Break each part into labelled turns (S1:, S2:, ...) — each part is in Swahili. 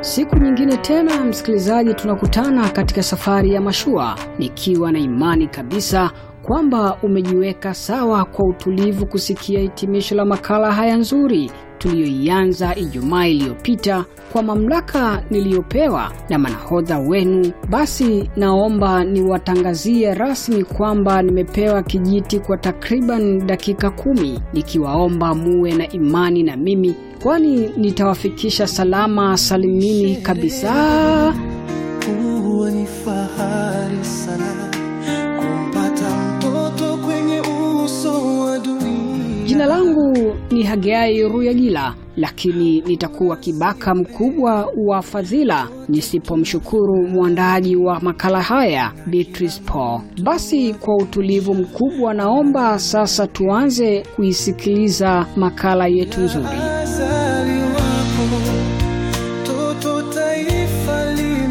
S1: Siku nyingine tena, msikilizaji, tunakutana katika safari ya mashua, nikiwa na imani kabisa kwamba umejiweka sawa kwa utulivu kusikia hitimisho la makala haya nzuri tuliyoianza Ijumaa iliyopita kwa mamlaka niliyopewa na manahodha wenu. Basi naomba niwatangazie rasmi kwamba nimepewa kijiti kwa takriban dakika kumi, nikiwaomba muwe na imani na mimi, kwani nitawafikisha salama salimini kabisa.
S2: Huwa ni fahari sana kumpata mtoto kwenye uso wa dunia.
S1: Jina langu ni Hagai Ruyagila, lakini nitakuwa kibaka mkubwa wa fadhila nisipomshukuru mwandaji wa makala haya Beatrice Paul. Basi kwa utulivu mkubwa, naomba sasa tuanze kuisikiliza makala yetu nzuri.
S2: Azali wako toto taifa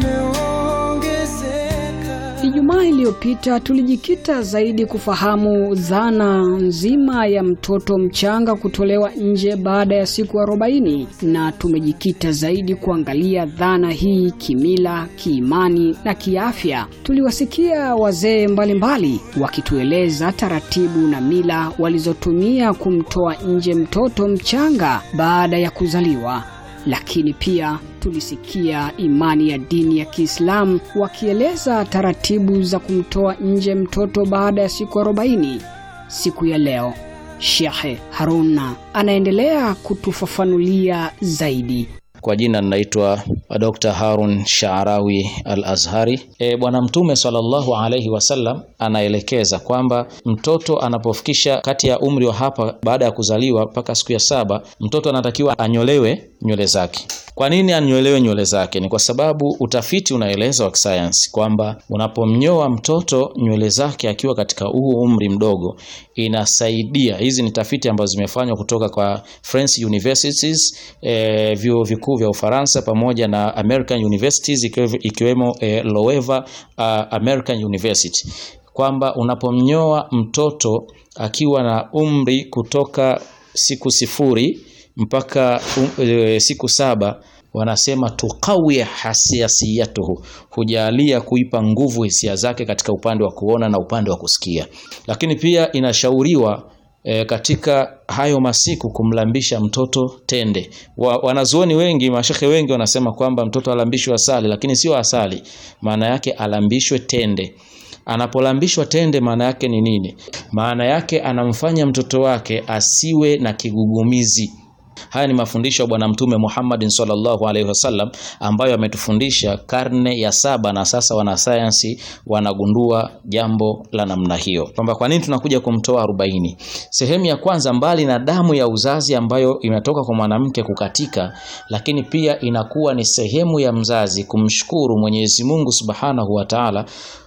S2: limeongezeka.
S1: Ijumaa iliyopita tulijikita zaidi kufahamu dhana nzima ya mtoto mchanga kutolewa nje baada ya siku arobaini, na tumejikita zaidi kuangalia dhana hii kimila, kiimani na kiafya. Tuliwasikia wazee mbalimbali wakitueleza taratibu na mila walizotumia kumtoa nje mtoto mchanga baada ya kuzaliwa lakini pia tulisikia imani ya dini ya Kiislamu wakieleza taratibu za kumtoa nje mtoto baada ya siku arobaini. Siku ya leo Shekhe Haruna anaendelea kutufafanulia zaidi.
S3: Kwa jina ninaitwa Dr. Harun Shaarawi Al-Azhari. E, Bwana Mtume sallallahu alaihi wasallam anaelekeza kwamba mtoto anapofikisha kati ya umri wa hapa baada ya kuzaliwa mpaka siku ya saba, mtoto anatakiwa anyolewe nywele zake. Kwa nini anyolewe nywele zake? Ni kwa sababu utafiti unaeleza wa kisayansi kwamba unapomnyoa mtoto nywele zake akiwa katika huu umri mdogo, inasaidia. Hizi ni tafiti ambazo zimefanywa kutoka kwa French universities, e, vyuo vikuu vya Ufaransa pamoja na American universities ikiwe- ikiwemo e, Loeva uh, American University kwamba unapomnyoa mtoto akiwa na umri kutoka siku sifuri mpaka um, e, siku saba wanasema tuqawia hasiasiyatuhu, hujalia kuipa nguvu hisia zake katika upande wa kuona na upande wa kusikia. Lakini pia inashauriwa e, katika hayo masiku kumlambisha mtoto tende. Wa, wanazuoni wengi, mashehe wengi wanasema kwamba mtoto alambishwe asali, lakini sio asali, maana yake alambishwe tende. Anapolambishwa tende maana yake ni nini? Maana yake anamfanya mtoto wake asiwe na kigugumizi. Haya ni mafundisho ya Bwana Mtume Muhammadin sallallahu alaihi wasallam ambayo ametufundisha karne ya saba, na sasa wanasayansi wanagundua jambo la namna hiyo, kwamba kwa nini tunakuja kumtoa arobaini. Sehemu ya kwanza, mbali na damu ya uzazi ambayo inatoka kwa mwanamke kukatika, lakini pia inakuwa ni sehemu ya mzazi kumshukuru Mwenyezi Mungu subhanahu wa taala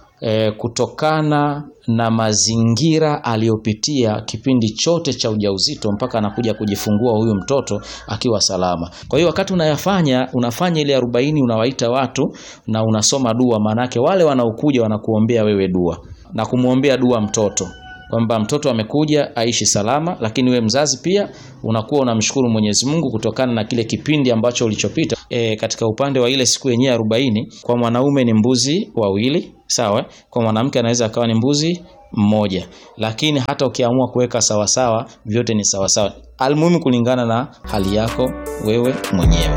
S3: e, kutokana na mazingira aliyopitia kipindi chote cha ujauzito mpaka anakuja kujifungua huyu mtoto akiwa salama. Kwa hiyo wakati unayafanya unafanya ile arobaini, unawaita watu na unasoma dua, maanake wale wanaokuja wanakuombea wewe dua na kumwombea dua mtoto kwamba mtoto amekuja aishi salama, lakini we mzazi pia unakuwa unamshukuru Mwenyezi Mungu kutokana na kile kipindi ambacho ulichopita. E, katika upande wa ile siku yenyewe arobaini, kwa mwanaume ni mbuzi wawili, sawa. Kwa mwanamke anaweza akawa ni mbuzi mmoja, lakini hata ukiamua kuweka sawasawa, vyote ni sawasawa, almuhimu kulingana na hali yako wewe mwenyewe.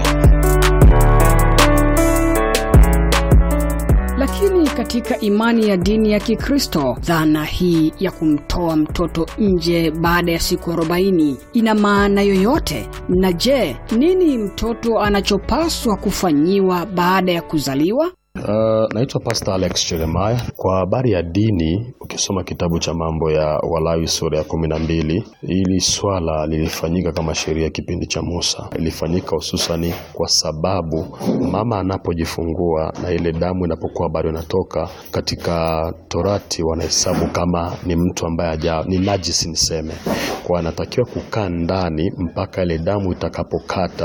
S1: Lakini katika imani ya dini ya Kikristo, dhana hii ya kumtoa mtoto nje baada ya siku arobaini ina maana yoyote? Na je, nini mtoto anachopaswa kufanyiwa baada ya kuzaliwa?
S4: Uh, naitwa Pastor Alex Jeremiah. Kwa habari ya dini, ukisoma kitabu cha mambo ya Walawi sura ya kumi na mbili, hili swala lilifanyika kama sheria kipindi cha Musa. Ilifanyika hususani kwa sababu mama anapojifungua na ile damu inapokuwa bado inatoka, katika Torati wanahesabu kama ni mtu ambaye haja ni najisi niseme, kwa anatakiwa kukaa ndani mpaka ile damu itakapokata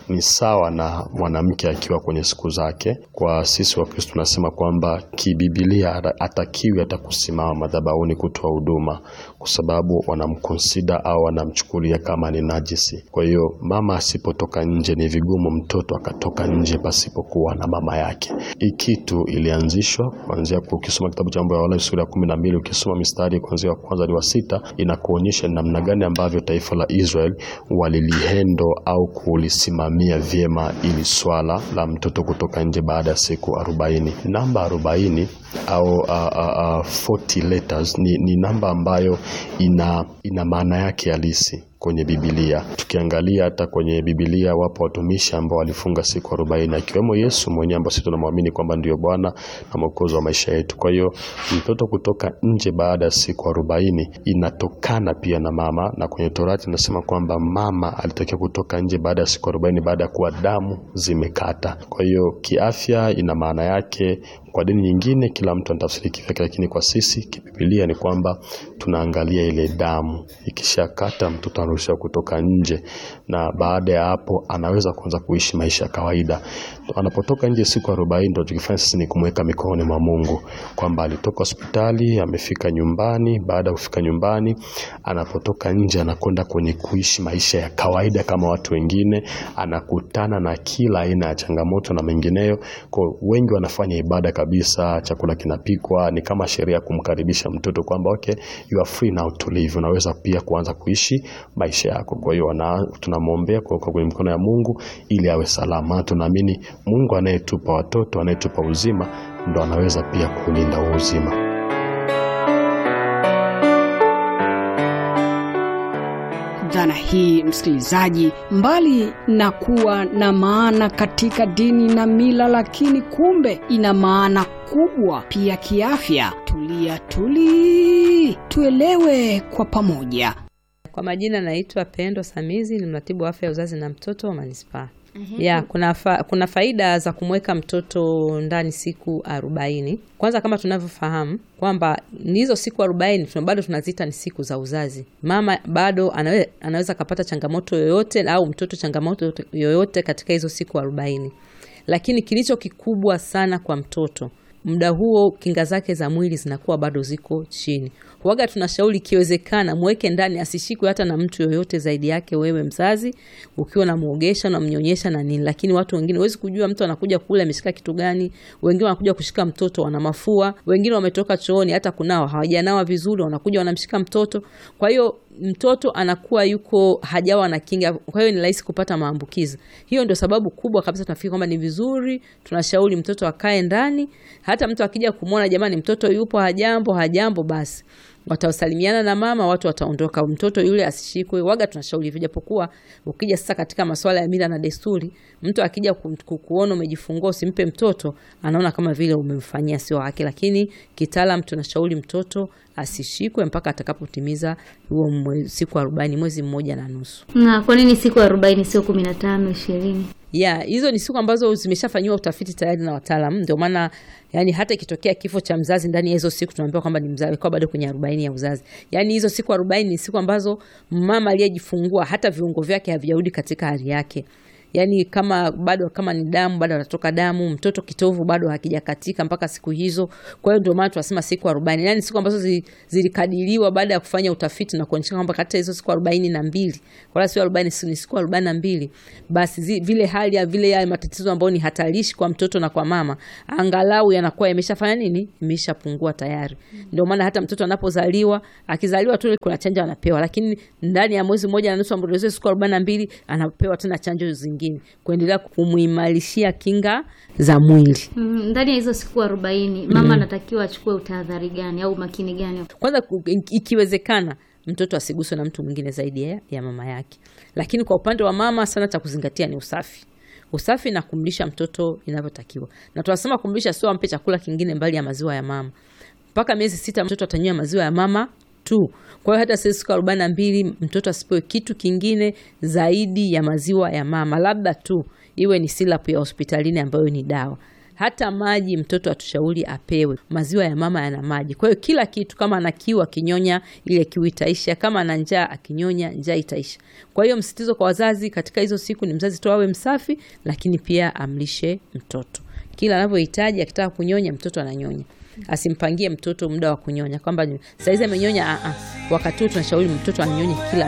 S4: ni sawa na mwanamke akiwa kwenye siku zake. Kwa sisi Wakristo tunasema kwamba kibibilia atakiwi hata kusimama madhabahuni kutoa huduma, kwa sababu wanamkonsida au wanamchukulia kama ni najisi. Kwa hiyo mama asipotoka nje, ni vigumu mtoto akatoka nje pasipokuwa na mama yake. Hii kitu ilianzishwa kuanzia, ukisoma kitabu cha Mambo ya Walawi sura ya kumi na mbili ukisoma mistari kuanzia wa kwanza hadi wa sita inakuonyesha ni namna gani ambavyo taifa la Israel walilihendo au kulisimamia vyema ili swala la mtoto kutoka nje baada ya siku arobaini. Namba arobaini au uh, uh, uh, 40 letters ni, ni namba ambayo ina, ina maana yake halisi kwenye Biblia. Tukiangalia hata kwenye Biblia wapo watumishi ambao walifunga siku arobaini akiwemo Yesu mwenyewe ambaye sisi tunamwamini kwamba ndiyo Bwana na Mwokozi wa maisha yetu. Kwa hiyo mtoto kutoka nje baada ya siku arobaini inatokana pia na mama, na kwenye Torati inasema kwamba mama alitakiwa kutoka nje baada ya siku arobaini baada ya kuwa damu zimekata. Kwa hiyo kiafya ina maana yake kwa dini nyingine kila mtu anatafsiri kivyake, lakini kwa sisi kibibilia ni kwamba tunaangalia ile damu ikishakata, mtoto anaruhusiwa kutoka nje, na baada ya hapo anaweza kuanza kuishi maisha ya kawaida. Anapotoka nje siku arobaini, ndio tukifanya sisi ni kumweka mikononi mwa Mungu, kwamba alitoka hospitali amefika nyumbani. Baada ya kufika nyumbani, anapotoka nje anakwenda kwenye kuishi maisha ya kawaida kama watu wengine, anakutana na kila aina ya changamoto na mengineyo. Kwa wengi wanafanya ibada kabisa, chakula kinapikwa, ni kama sheria ya kumkaribisha mtoto kwamba okay, you are free now to live, unaweza pia kuanza kuishi maisha yako. Kwa hiyo tunamwombea kwa kwenye mikono ya Mungu ili awe salama. Tunaamini Mungu anayetupa watoto, anayetupa uzima, ndo anaweza pia kulinda huo uzima.
S1: Dhana hii msikilizaji, mbali na kuwa na maana katika dini na mila, lakini kumbe ina maana kubwa pia kiafya. Tulia tuli, tuelewe kwa pamoja.
S5: Kwa majina naitwa Pendo Samizi, ni mratibu wa afya ya uzazi na mtoto wa manispaa. Ya, kuna, fa, kuna faida za kumweka mtoto ndani siku arobaini. Kwanza kama tunavyofahamu kwamba ni hizo siku arobaini tuna bado tunaziita ni siku za uzazi. Mama bado anawe, anaweza akapata changamoto yoyote au mtoto changamoto yoyote katika hizo siku arobaini, lakini kilicho kikubwa sana kwa mtoto muda huo kinga zake za mwili zinakuwa bado ziko chini. Waga tunashauri ikiwezekana mweke ndani, asishikwe hata na mtu yoyote zaidi yake wewe mzazi, ukiwa namwogesha namnyonyesha na nini. Lakini watu wengine huwezi kujua mtu anakuja kule ameshika kitu gani. Wengine wanakuja kushika mtoto wana mafua, wengine wametoka chooni hata kunao hawajanawa vizuri, wanakuja wanamshika mtoto. Kwa hiyo mtoto anakuwa yuko hajawa na kinga, kwa hiyo ni rahisi kupata maambukizi. Hiyo ndio sababu kubwa kabisa tunafikiri kwamba ni vizuri, tunashauri mtoto akae ndani. Hata mtu akija kumwona, jamani, mtoto yupo, hajambo, hajambo, basi watasalimiana na mama, watu wataondoka, mtoto yule asishikwe. Waga tunashauri hivyo, japokuwa ukija sasa katika masuala ya mila na desturi, mtu akija ku, kuona umejifungua usimpe mtoto, anaona kama vile umemfanyia sio wake, lakini kitaalam tunashauri mtoto asishikwe mpaka atakapotimiza huo siku arobaini, mwezi mmoja na nusu.
S6: Na kwa nini siku arobaini sio kumi na tano ishirini?
S5: ya hizo ni siku ambazo zimeshafanyiwa utafiti tayari na wataalamu. Ndio maana yani hata ikitokea kifo cha mzazi ndani ya hizo siku tunaambiwa kwamba ni mzazi kwa bado kwenye arobaini ya uzazi. Yani hizo siku arobaini ni siku ambazo mama aliyejifungua hata viungo vyake havijarudi katika hali yake yaani kama bado kama ni damu bado anatoka damu, mtoto kitovu bado hakijakatika mpaka siku hizo. Kwa hiyo ndio maana tunasema siku arobaini, yaani siku ambazo zi, zilikadiriwa baada ya kufanya utafiti na kuonyesha kwamba kati ya hizo siku arobaini na mbili wala sio arobaini, ni siku arobaini na mbili basi zi, vile hali ya vile ya matatizo ambayo ni hatarishi kwa mtoto na kwa mama angalau yanakuwa yameshafanya nini, imeshapungua tayari. Ndio maana hata mtoto anapozaliwa akizaliwa tu kuna chanjo anapewa, lakini ndani ya mwezi mmoja na nusu ambapo siku arobaini na mbili anapewa tena chanjo zingine kuendelea kumuimarishia kinga za mwili.
S6: Mm, ndani ya hizo siku arobaini mama anatakiwa achukue utahadhari gani au makini gani?
S5: Kwanza ikiwezekana mtoto asiguswe na mtu mwingine zaidi ya, ya mama yake, lakini kwa upande wa mama sana cha kuzingatia ni usafi usafi na kumlisha mtoto inavyotakiwa, na tunasema kumlisha sio ampe chakula kingine mbali ya maziwa ya mama. Mpaka miezi sita mtoto atanywa maziwa ya mama tu. Kwa hiyo hata siku arobaini na mbili mtoto asipewe kitu kingine zaidi ya maziwa ya mama, labda tu iwe ni silapu ya hospitalini ambayo ni dawa hata maji mtoto hatushauri apewe. Maziwa ya mama yana maji, kwa hiyo kila kitu, kama ana kiu akinyonya, ile kiu itaisha. Kama ana njaa akinyonya, njaa itaisha. Kwa hiyo msitizo kwa wazazi katika hizo siku ni mzazi tu awe msafi, lakini pia amlishe mtoto kila anavyohitaji. Akitaka kunyonya, mtoto ananyonya asimpangie mtoto muda wa kunyonya kwamba saizi amenyonya. a a, wakati huo tunashauri mtoto anyonye kila